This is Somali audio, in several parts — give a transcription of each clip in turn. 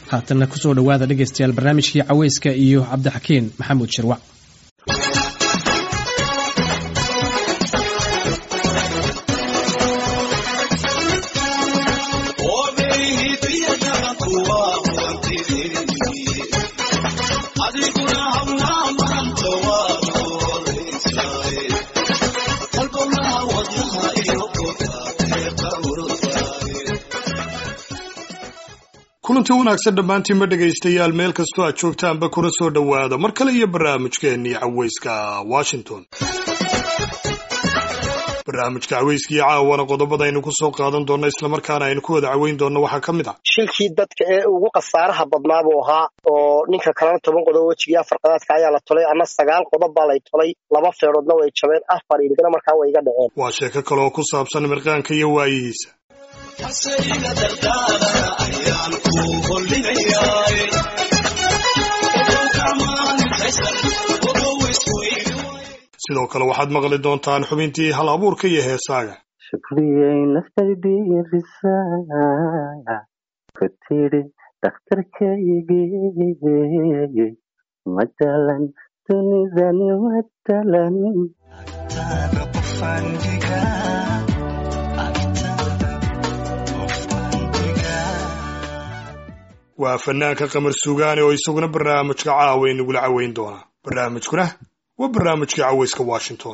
haatanna kusoo dhowaada dhegaystayaal barnaamijkii caweyska iyo cabdixakiin maxamuud shirwac kulanti wanaagsan dhammaantiinma dhegaystayaal meel kastoo aad joogtaanba kuna soo dhowaada mar kale iyo barnaamijkeennii caweyska washington barnaamijka caweyskii caawana qodobada aynu ku soo qaadan doonno islamarkaana aynu ku wada caweyn doonno waxaa ka mid ah shilkii dadka ee ugu khasaaraha badnaa buu ahaa oo ninka kalena toban qodob wejigii afar qadaadka ayaa la tolay ama sagaal qodob baa lay tolay laba feeroodna way jabeen afar iligana markaa way iga dhaceen waa sheeko kale oo ku saabsan mirqaanka iyo waayihiisa sidoo kale waxaad maqli doontaan xubintii hal abuurka iyo heesaaga shukriyay naftaydiirisa ku tidhi dhakhtarkaygii matalan dunidani matalan waa fanaanka qamar suugaane oo isaguna barnaamijka caawa inagula caweyn doonaa barnaamijkuna waa barnaamijkii caweyska washington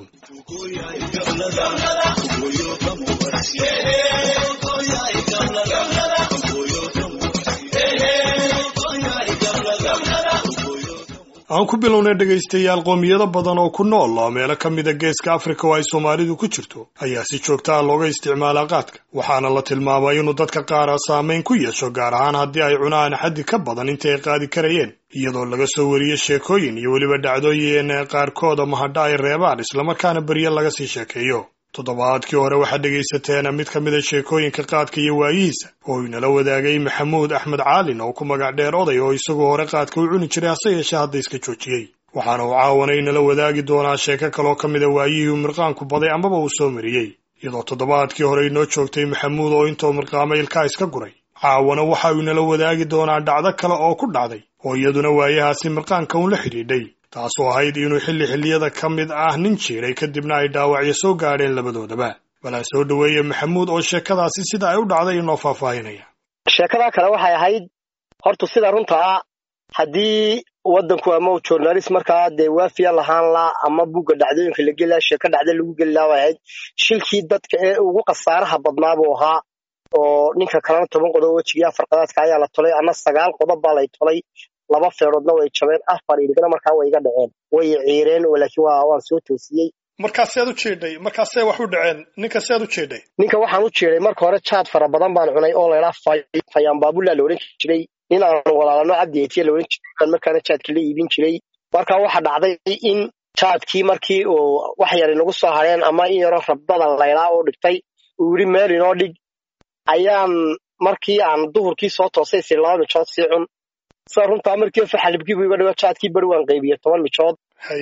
aan ku bilownay dhegaystayaal qoomiyado badan oo ku nool oo meelo ka mida geeska afrika oo ay soomaalidu ku jirto ayaa si joogta ah looga isticmaalaa qaadka waxaana la tilmaamay inuu dadka qaara saameyn ku yeesho gaar ahaan haddii ay cunaan xaddi ka badan intii ay qaadi karayeen iyadoo laga soo wariyo sheekooyin iyo weliba dhacdooyin qaarkooda mahadha ay reebaan islamarkaana berye laga sii sheekeeyo toddobaadkii hore waxaad dhegaysateen mid ka mida sheekooyinka qaadka iyo waayihiisa oo inala wadaagay maxamuud axmed caalin oo ku magac dheer oday oo isagoo hore qaadka u cuni jiray hase yeeshee hadda iska joojiyey waxaana uu caawana inala wadaagi doonaa sheeko kaloo ka mida waayihii uu mirqaanku baday amaba uu soo mariyey iyadoo toddobaadkii hore inoo joogtay maxamuud oo intoo mirqaamay ilkaa iska guray caawana waxa uu inala wadaagi doonaa dhacdo kale oo ku dhacday oo iyaduna waayahaasi mirqaanka uun la xidhiidhay taasoo ahayd inuu xilli xilliyada ka mid ah nin jiiray kadibna ay dhaawacyo soo gaadheen labadoodaba balaa soo dhoweeye maxamuud oo sheekadaasi sida ay u dhacday inoo faahfaahinaya sheekadaa kale waxay ahayd horta sida runta ah haddii waddanku ama journalist markaa dee waafiya lahaan la ama bugga dhacdooyinka la geli laha sheeko dhacda lagu geli laha way ahayd shilkii dadka ee ugu khasaaraha badnaa buu ahaa oo ninka kalena toban qodob wejigii afar qadaadka ayaa la tolay ama sagaal qodob baa lay tolay laba feeroodna way jabeen afar iligana markaa way iga dhaceen way ciireen laakiin waa waan soo toosiyey markaasead u jeedhay markaasee wax u dhaceen ninka sead u jeedhay ninka waxaan u jeeday marka hore jaad fara badan baan cunay oo laydhaa fayaan baabulaa la odhan jiray nin aan walaalano cabdi etiya la odhan jiray baan markaana jaadka la iibin jiray marka waxa dhacday in jaadkii markii uu wax yar inagu soo hareen ama in yaroo rabdada laydhaa oo dhigtay uu yidhi meel inoo dhig ayaan markii aan duhurkii soo toosay si laba mijood sii cun sida runtaa markii faxalibkiibu iga dhigo jaadkii beri waan qaybiye toban mijood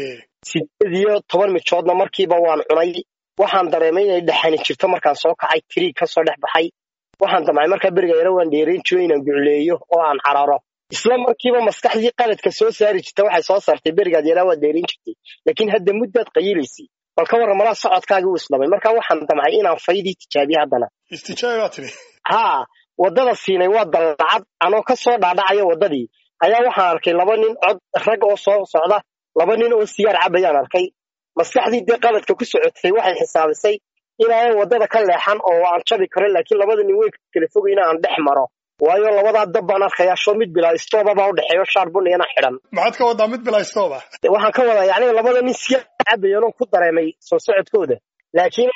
sideed iyo toban mijoodna markiiba waan cunay waxaan dareemay inay dhexani jirto markaan soo kacay tiriig ka soo dhex baxay waxaan damcay markaa beriga yaro waan dheerayn jiro inaan gucleeyo oo aan cararo isla markiiba maskaxdii qaladka soo saari jirta waxay soo saartay berigaad yaraa waad dheerayn jirtay laakiin hadda muddaad qayilaysay bal ka warran malaa socodkaagii u islamay markaa waxaan damcay inaan faydii tijaabiye haddana istijaabi tiri haa waddada siinay waa dallacad anoo ka soo dhaadhacaya waddadii ayaa waxaan arkay laba nin cod rag oo soo socda laba nin oo sigaar cabayaan arkay maskaxdii dee qaladka ku socotay waxay xisaabisay inaanan waddada ka leexan oo aan jabi karo laakiin labada nin way kala fogay in aan dhex maro waayo labadaa dab baan arkayaa sho mid bilaa istooba baa u dhexeeyo shaar bunigana xidhan maxaad ka wadaa mid bilaa istooba waxaan ka wadaa yacni labada nin sigaar cabayan oo ku dareemay soo socodkooda laakiin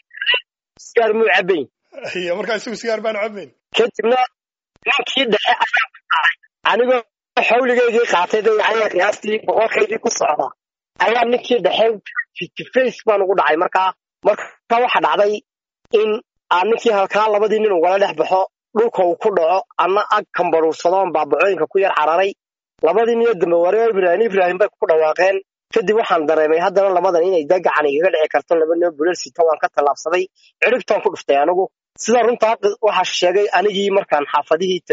sigaar muu cabayn iyo markaa isagu sigaar baanu cabayn kadibna ninkii dhexe ayaa ku dhacay anigoo xawligeygii qaatay dayacaya qiyaastii boqolkaydii ku socda ayaa ninkii dhexe face baan ugu dhacay markaa marka waxa dhacday in aan ninkii halkaa labadii nin ugala dhex baxo dhulka uu ku dhaco anna ag kambaruursadoon baabacooyinka ku yar cararay labadii niyo dambe wareo ibraahim ibraahim bay ku dhawaaqeen kadib waxaan dareemay haddana labadan inay da gacan igaga dhici karto laba noo bular sita waan ka tallaabsaday ciribtaan ku dhuftay anigu sida runtaa waxaa sheegay anigii markaan xaafadihii tegey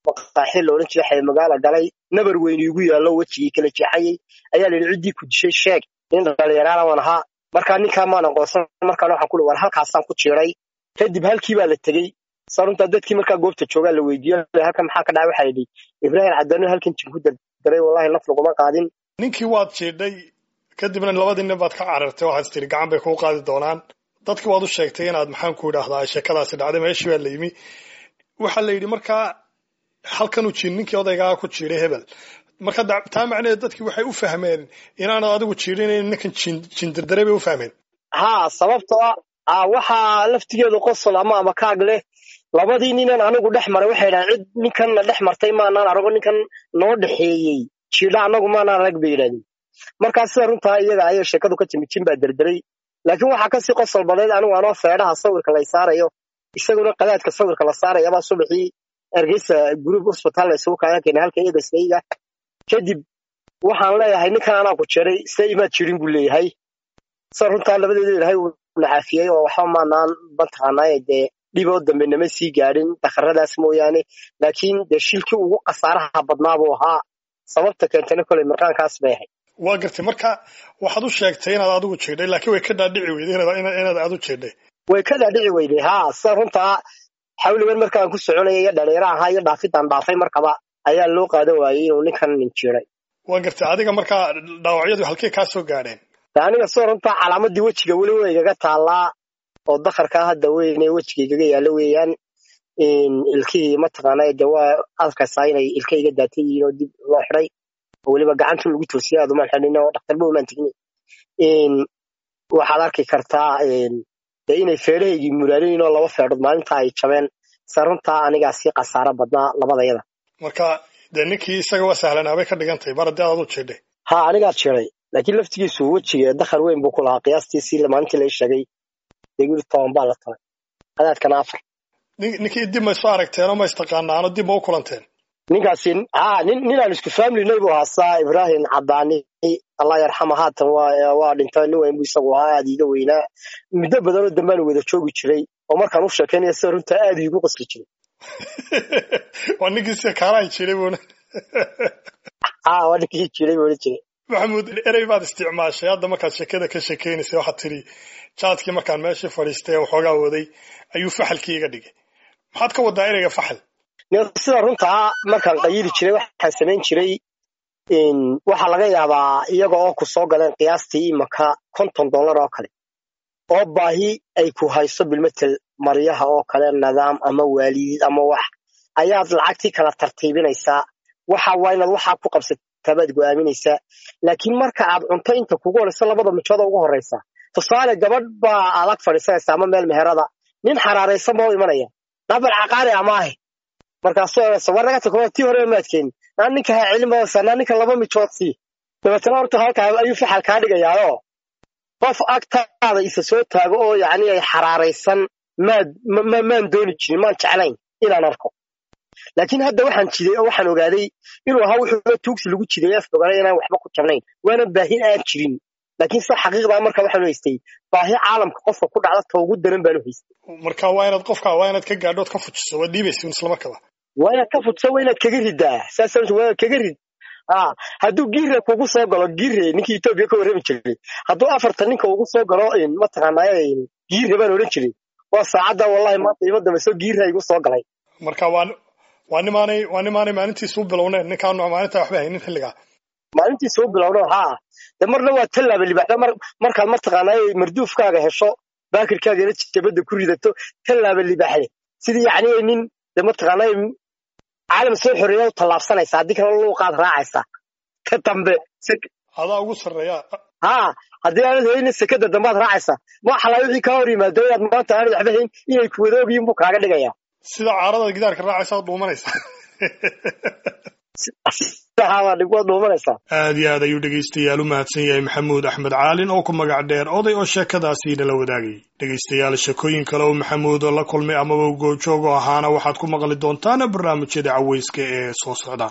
maqaaxi la odhan jiray xaymagaala galay nabar weyn iigu yaallo wejigii kala jeexayey ayaa la yidhi ciddii ku dishay sheeg nin dhalinyaraana waan ahaa markaa ninkaa maan aqoonsan markaana waxaan ku war halkaasaan ku jiiray kadib halkii baa la tegey saruntaa dadkii markaa goobta joogaa la weydiiyo halkan maxaa ka dhacay waxaa yidhi ibraahim cadano halkan jin ku dardaray wallahi naf laguma qaadin ninkii waad jiidhay kadibna labadii nin baad ka carartay waxaad tiri gacan bay kuu qaadi doonaan dadkii waad u sheegtay inaad maxaan ku idhaahdaa sheekadaasi dhacday meeshii baa la yimi waxaa la yidhi markaa halkanuu jiin ninkii odaygaa ku jiiday hebel marka taa macnaheed dadkii waxay u fahmeen inaanad adigu jiidhinayn ninkan jindirdaray bay u fahmeen haa sababtoo ah waxaa laftigeedu qosol ama ama kaag leh labadii ninan anigu dhex maray waxay dhahaan cid ninkanna dhex martay maanaan arago ninkan noo dhexeeyey jiidha annagu maanaan arag bay yidhahdeen markaa sida runtaa iyaga ayay sheekadu ka timi jin baa derderay laakiin waxaa kasii qosol badnayd anigu anoo feedhaha sawirka lay saarayo isaguna qadaadka sawirka la saarayabaa subaxii ergeysa group hospital la isugu kaaga keenay halka eedaskayga kadib waxaan leeyahay ninkan anaa ku jeray se imaad jirin buu leeyahay sida runtaa labadeeda ilaahay uu nacaafiyey oo waxba maanaan mataqaanaaye dee dhiboo dambe nama sii gaadhin dakharadaas mooyaane laakiin dee shilkii ugu khasaaraha badnaa buu ahaa sababta keentana koley markaankaas bay ahayd waa gartay marka waxaad u sheegtay inaad adigu jiidhay laakiin way ka dhaadhici weyday inaad aad u jiidhay way ka dhaadhici weyday haa sida runtaa xawligan markaan ku soconaya iyo dhalinyaro ahaa iyo dhaafidaan dhaafay markaba ayaa loo qaadan waayey inuu ninkan nin jiiray waa gartay adiga markaa dhaawacyadu halkey kaa soo gaadheen aniga sida runtaa calaamadii wejiga weli way igaga taallaa oo dakarkaa hadda weyne wejiga igaga yaallo weeyaan ilkihii mataqaana de waa arkaysaa inay ilka iga daatan yihiin oo dib loo xiday oo weliba gacanta lagu toosiyay aad umaan xidhin oo dhakhtarba umaan tegin waxaad arki kartaa dee inay feedhahaygii muraalayin oo laba feedhood maalinta ay jabeen se runtaa anigaa sii khasaaro badnaa labadayada marka dee ninkii isaga waa sahlanaabay ka dhigan tahay mar haddii aad adu jiidhay ha anigaa jiray laakiin laftigiisu wejiga dakhar weyn buu ku lahaa qiyaastiisii maalintii la sheegay deguri toban baa la talay qadaadkana afar ninkii dib ma isu aragteenoo ma istaqaanaano dib ma u kulanteen ninkaasi ha nin ninaan isku familynay buu haasaa ibraahim cadaani allah yarxama haatan waa dhinta nin weyn buu isagu ahaa aad iiga weynaa muddo badanoo dambaan wada joogi jiray oo markaan u sheekaynaya sida runtaa aad iigu qasli jiray waa ninkii sida kaalahay jiray buuna ha waa ninkii jiray buu odhan jiray maxamuud erey baad isticmaashay hadda markaad sheekada ka sheekaynaysay waxaad tidhi jaadkii markaan meeshii fadhiistay waxoogaa waday ayuu faxalkii iga dhigay maxaad ka wadaa ereyga faxal sida runtaa markaan qayili jiray waxaan samayn jiray waxaa laga yaabaa iyaga oo ku soo galeen qiyaastii imaka konton dollar oo kale oo baahi ay ku hayso bilmetel maryaha oo kale nidaam ama waalidid ama wax ayaad lacagtii kala tartiibinaysaa waxa waa inaad waxaa ku qabsataa baad go'aaminaysaa laakiin marka aad cunto inta kugu horayso labada mijooda ugu horraysa tusaale gabadh baa adag fadhiisanaysa ama meel meherada nin xaraaraysan baa u imanaya nabar caqaari amaahe markaasuu oraysa war naga tag tii hore maadkeen naa ninka ha celin badaysa naa ninka laba mijood sii dabeetana horta halkaa ayuu faxal kaa dhigayaao qof agtaada isa soo taago oo yacni ay xaraaraysan maad maan dooni jirin maan jeclayn inaan arko laakiin hadda waxaan jiday oo waxaan ogaaday inuu ahaa wuxuuba tuugsi lagu jiday af ogaanay inaan waxba ku jabnayn waana baahin aan jirin laakiin se xaqiiqdaa marka waxaanu haystay baahi caalamka qofka ku dhacda ta ugu daran baanu haystay marka waa inaad qofka waa inaad ka gaadhood ka fujiso waad dhiibaysa isla markaba waa inaad ka fujiso waa inaad kaga ridaa saas waa inaad kaga rid ha hadduu giire kugu soo galo giire ninkii etoobiya ka warrami jiray hadduu afartan ninka ugu soo galo mataqaanaaye giire baan odhan jiray waa saacadda wallahi maanta ima dambe soo giira igu soo galay marka waa waa nimaanay waa nimaanay maalintiisa u bilowneen ninkaan maalinta waxba haynin xilligaa maalintiisa u bilowno haa de marna waa tallaaba libaxda mar markaad mataqaanaaye marduufkaaga hesho baakirkaagana jabadda ku ridato tallaaba libaxde sidii yacni nin de mataqaanaaye caalam soo xoreeya u tallaabsanaysa haddii kale luuqaad raacaysa ka dambe adaa ugu sarreeya haa haddii aanad haynin sekada dambaad raacaysa ma xalaa wixii kaa hor yimaado inaad maanta aanad waxba hayn inay kuwadoogiyin buu kaaga dhigaya sida caarada gidaarka raacaysa ad dhuumanaysa aad iyo aad ayuu dhegaystayaal u mahadsan yahay maxamuud axmed caalin oo ku magac dheer oday oo sheekadaasi nala wadaagay dhegaystayaal sheekooyin kale oo maxamuud la kulmay amaba goojoogo ahaana waxaad ku maqli doontaan barnaamijyada caweyska ee soo socda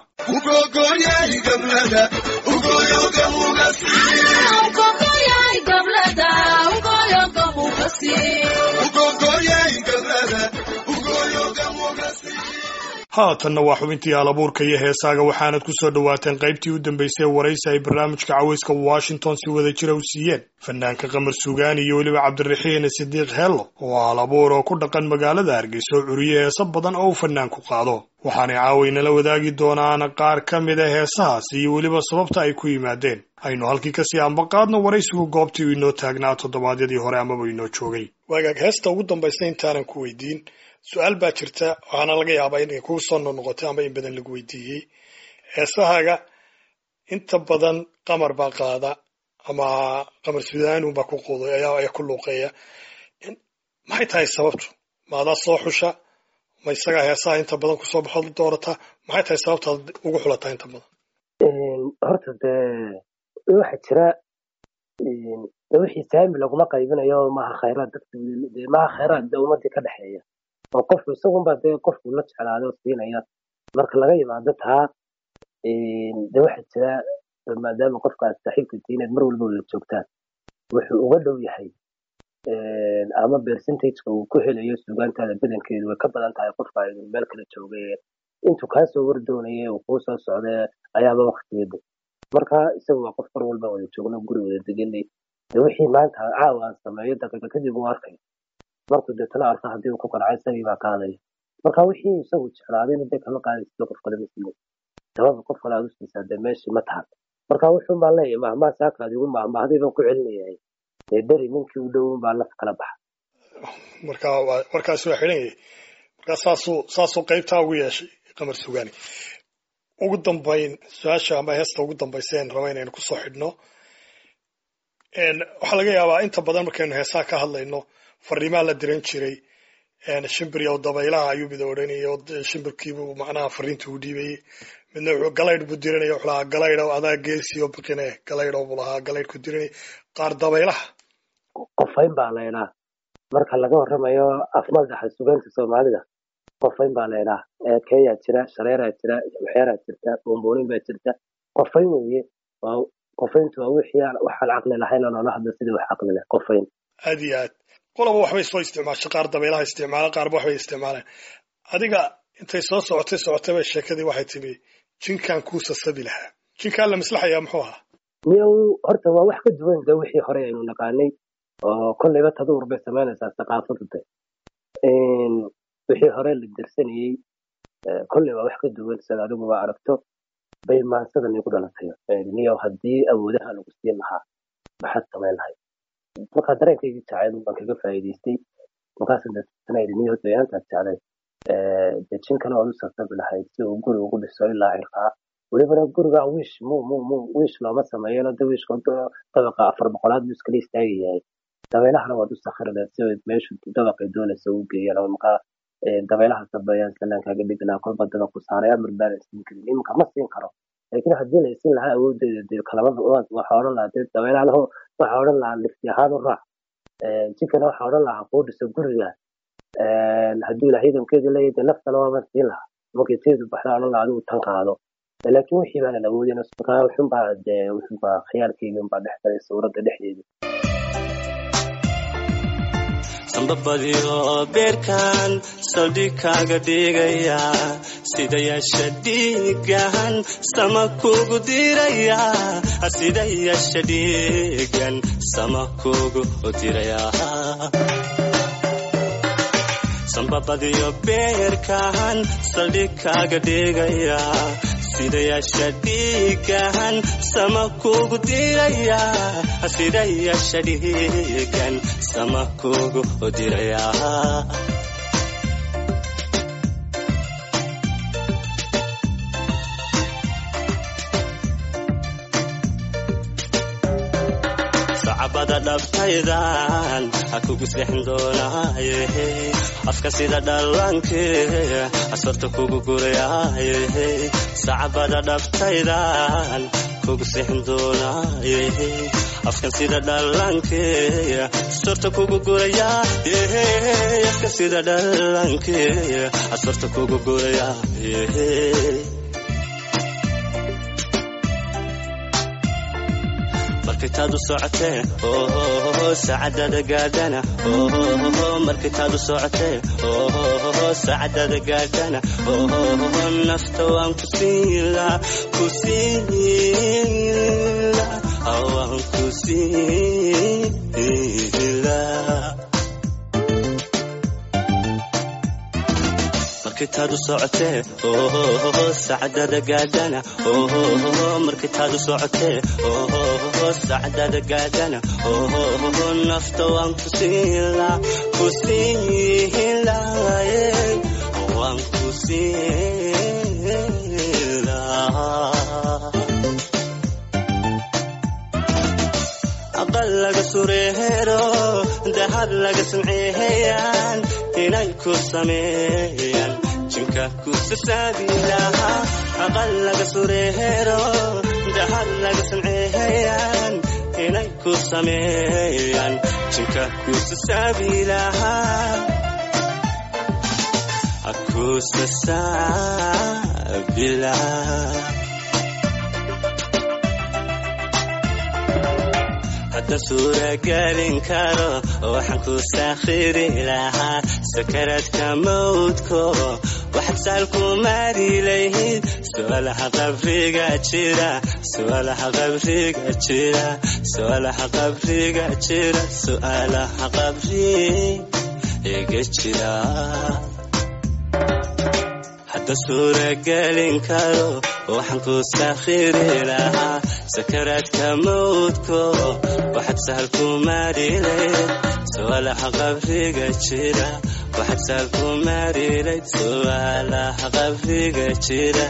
haatanna waa xubintii alabuurka iyo heesaaga waxaanad ku soo dhowaateen qaybtii u dambaysay waraysi ay barnaamijka caweyska washington si wada jira u siiyeen fanaanka qamar sugaani iyo weliba cabdiraxiin sidiiq heello oo alabuur oo ku dhaqan magaalada hargeysa oo curiye heeso badan oo uu fanaanku qaado waxaanay caawaynala wadaagi doonaan qaar ka mid a heesahaas iyo weliba sababta ay ku yimaadeen aynu halkii kasii ambaqaadno waraysigu goobtii uu inoo taagnaa toddobaadyadii hore amaba inoo joogay waagaag heesta ugu dambaysa intaanan ku weydiin su-aal baa jirta waxaana laga yaabaa inay kugu soo noqnoqotay ama in badan lagu weydiiyey heesahaaga inta badan qamar baa qaada ama qamar sudaanun baa ku quuday ayaa ku luuqeeya maxay tahay sababtu maadaa soo xusha ma isagaa heesaha inta badan kusoo baxood doorata maxay tahay sababtaad ugu xulataa inta badan horta dee waxa jira wixii saami laguma qaybinayo maaha khayraad dadka maaha khayraad de ummadii ka dhexeeya oo qofku isagunba dee qofku la jeclaado siinaya marka laga yimaado taa de waxa jira maadaama qofka aad saaxiibka tihiin aad mar walba wada joogtaan wuxuu uga dhow yahay ama percentageka uu ku helayo sugaantaada badankeedu way ka badan tahay qofka aynu meel kala joogay intuu kaasoo wardoonaya uu kuu soo socda ayaaba waktigeeda marka isaga waa qof mar walba wada joogno guri wada deganay de wixii maanta caawa aan sameeyo daqiiqa kadib uu arkay markuu deetana arka haddii uu ku qancay isagii baa ka hadaya marka wixii isagu jeclaadayna dee kama qaadaysa qof kale ma siiyo sababa qof kale aad u siisaa dee meeshii ma tahan marka wuxuun baan leeyahay mahmaa saakaad igu mahmahday baan ku celinayahay dee beri ninkii u dhowun baa laf kala baxa marka warkaasi waa xidhan yahay marka saasuu saasuu qaybtaa ugu yeeshay qamar sugaani ugu dambayn su-aasha ama heesta ugu dambaysa en raba inaynu kusoo xidhno waxaa laga yaabaa inta badan markaynu heesaha ka hadlayno fariimaa la diran jiray shimbir iyo dabaylaha ayuu mid odhanayay oo shimbirkiibuu macnaha fariinta u dhiibayay midna wuxuu galaydh buu diranaya wuxuu lahaa galaydh adaa geesi oo biqine galaydh buu lahaa galaydh ku diranay qaar dabaylaha qofayn baa laydhaa marka laga warramayo afmadaxa sugaanta soomaalida qofayn baa laydhaa eekeeyaa jira shareeraa jira waxyaaraa jirta buunbuunin baa jirta qofayn weeye qofayntu waa wixii waxaan caqli lahayn oo noola hadlo sidii wax caqli leh qofayn aad iyo aad qolaba waxbay soo isticmaashay qaar dabaylaha isticmaala qaarba waxbay isticmaaleen adiga intay soo socotay socotay bay sheekadii waxay timi jinkan kuu sasabi lahaa jinkaan la maslaxayaa muxuu ahaa miyow horta waa wax ka duwan de wixii hore aynu naqaanay oo kolleyba taduur bay samaynaysaa thaqaafadu de wixii hore la dirsanayey kolley waa wax ka duwan sida adiguba aragto bay maansadan igu dhalatay niyow haddii awoodaha lagu siin lahaa maxaad samayn lahayd markaa dareenkaygii jacayl baan kaga faa'iidaystay markaasaan deetana idhi niyow dayaantaad jeclay dejinkana waad u sasabi lahayd si uu guri ugu dhiso ilaa cirkaa welibana guriga wiish mu mu mu wiish looma sameeyano de wiishka dabaqa afar boqolaad buu iskala istaagi yahay dabeylahana waad u sakhiri lahayd si meeshu dabaqay doonaysa u geeyaan oo markaa dabeelaha sabeeyaan salaankaaga dhigi lahaa kolba dabaqu saaray amar baanan siin karin iminka ma siin karo laakiin haddii la siin lahaa awoodeeda dee kalamada waxaa odhan lahaa dee dabeelaha waxaa odhan lahaa lifti ahaan u raac jinkana waxaa odhan lahaa kuu dhiso guriga hadduu ilaah ciidankeedu leeyahay dee naftana waaban siin lahaa markay teedu baxda odhan lahaa adigu tan qaado laakiin wixii baanan awoodin markaa wuxunbaa dee wuxunbaa khiyaalkeyga unbaa dhex galay suuradda dhexdeeda sambabadiyo beerkan saldhig kaaga dhigaya sida yeesha dhiigan sama kugu diraya sida yeesha dhiigan sama kugu diraya sambabadiyo beerkan saldhig kaaga dhigaya sida yeesha dhiigan sama kugu diraya sida yeesha dhiigan sama kugu diraya sacabada dhabtaydan ha kugu seexin doonaaye afka sida dhallaanke asorta kugu gurayaaye sacabada dhabtaydan kugu seexin doonaaye afkan sida dhallaanke asorta kugu gurayaaye afka sida dhallaanke asorta kugu markitaad u socotee saacadada gaadhana markitaad u socotee saacadada gaadhana nafta waan ku siila ku siila waan ku siila markitaad u socotee saacadada gaadhana markitaad u socotee saacadada gaadhana nafta waan ku siila ku siila waan ku siila aqal laga sureero dahab laga samceeyaan inay ku sameeyaan jinka ku sasaabilaha aqal laga sureero dahab laga samceeyaan inay ku sameeyaan jinka ku sasaabilaha aku sasaabilaha hadda suuragelin karo waxaan ku saakhiri lahaa sakaradka mawdko waxaad saal ku maari lahayd su'aalaha qabriga jira su'aalaha qabriga jira su'aalaha qabriga jira su'aalaha qabriga jira hadda suuragelin karo waxaan ku saakhiri lahaa sakaraadka mawdko waxaad sahal ku maarilayd su'aalaha qabriga jira waxaad sahal ku maarilayd su'aalaha qabriga jira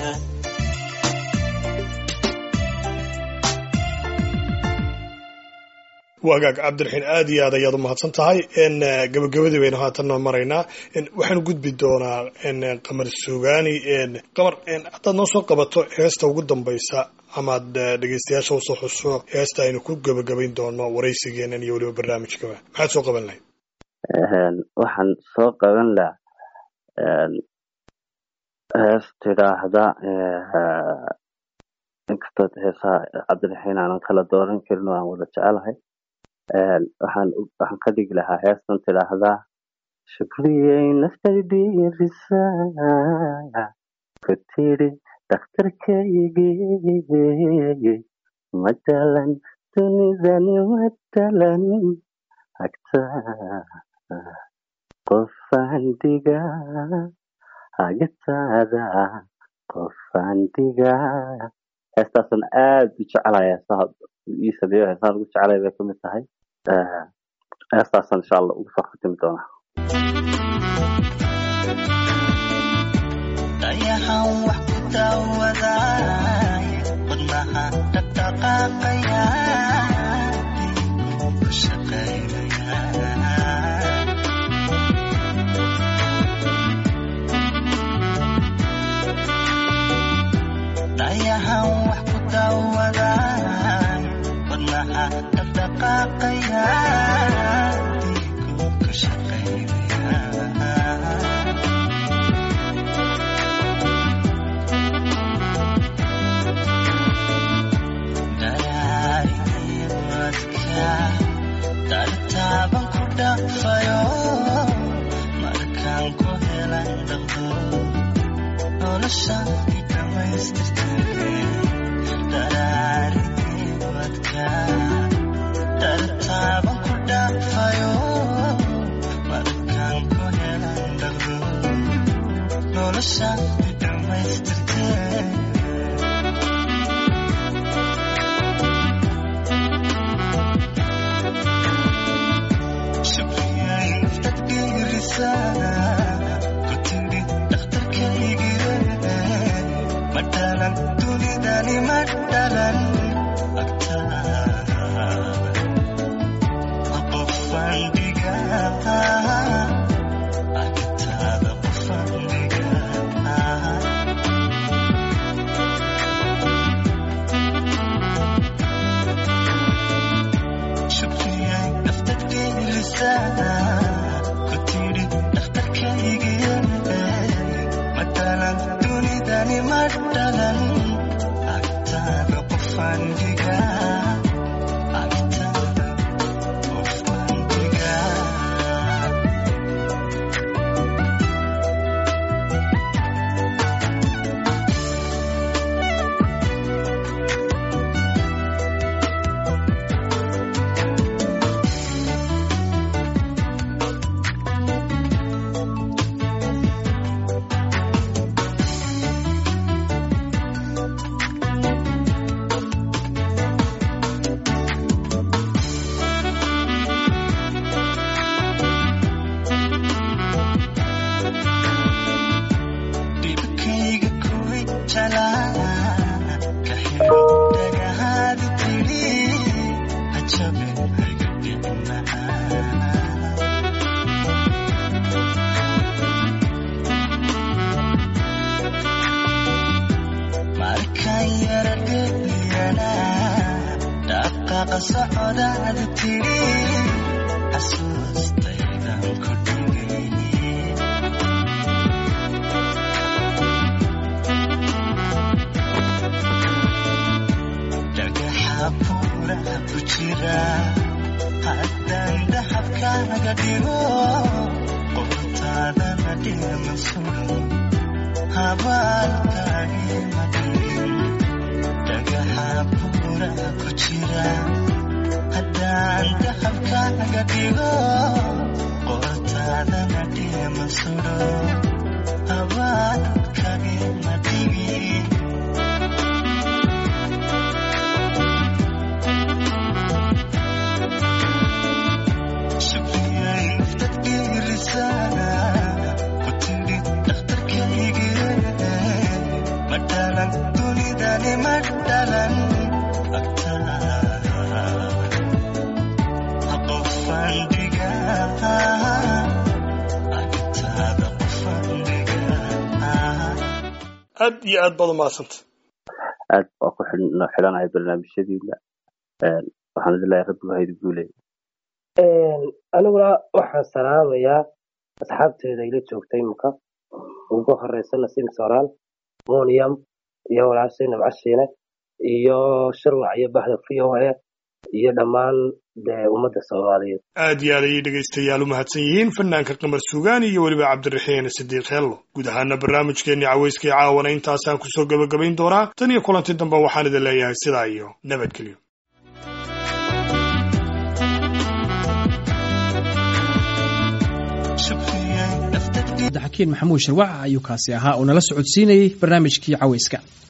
wagaag cabdiraxiin aad iyo aad ayaad u mahadsan tahay gabagabadii baynu haatanna maraynaa waxaanu gudbi doonaa qamar sugaani qamar haddaad noo soo qabato heesta ugu dambaysa amaad dhegeystayaasha usoo xuso heesta aynu ku gabagabayn doono waraysigeenan iyo weliba barnaamijkaba maxaad soo qaban lahayd waxaan soo qaban lahaa hees tidhaahda inkastood heesaha cabdiraxiin aanan kala dooran karin oo aan wada jecelahay waxaan waxaan ka dhigi lahaa heestan tidhaahdaa shukriyey naftaydiirisaa ku tidhi dhakhtarkaygii matalan dunidani matalan hagtaa qofaan digaa hagataada qofaan digaa heestaasan aad u jecelaya heesaha ii sameeyo heesahan ugu jecelaya bay kamid tahay heestaasan insha allah ugu soo khatimi doonaa dayaxan wax ku daawaday wadnaha dhaqdhaqaaqaya ku shaqaynaya dayaxan wax ku daawaday wadnaha dhaqdhaqaaqaya diigu ka shaqaynaya dartaaban ku dhafayo markaan ku helan dhaqdo noloshan i dhammaystirtay daraariwadka dartaaban ku dhafayo markaan ku helan dhaqdo noloshan i dhammaystirtay matalan dunidani matalan qofaan dhigaa agtaada qofaan dhigaa shukriyay naftad geelisaa ku tidhi dhakhtarkaygiye matalan dunidani matalan agtaada qofaan dhigaa yaradheliyana dhaqaaqa socodaada tiri xasuustaydan ku dhigay dhagaxa buuraha ku jira haddaan dahabkaaga dhigo qortaadana dhima suran habaalkaagi ma dhigin dhagaxa buuraha ku jira haddaan dahabkaaga dhigo qortaadana dhima suran habaalkaagi ma dhigin aad iyo aad baad umahadsanta aad waa ku xidhan- xidhanahay barnaamijyadiina Een, waxaan idin leeyahay rabbigu haydi guuley aniguna waxaan salaamayaa asxaabteeda ila joogta imika ugu horeysa nasim soraal monium iyo walaashay nabcashiine iyo shirwac iyo bahda v o a iyo dhammaan dee ummadda soomaaliyeed aad iyo aad ayay dhegaystayaal u mahadsan yihiin fanaanka qamar suugaan iyo weliba cabdiraxiin sidiiq hello guud ahaana barnaamijkeenii cawayskii caawana intaasaan kusoo gebagabayn doonaa tan iyo kulanti dambe waxaan idin leeyahay sidaa iyo nabadgelyo cabdixakiin maxamuud sharwac ayuu kaasi ahaa oo nala socodsiinayey barnaamijkii cawayska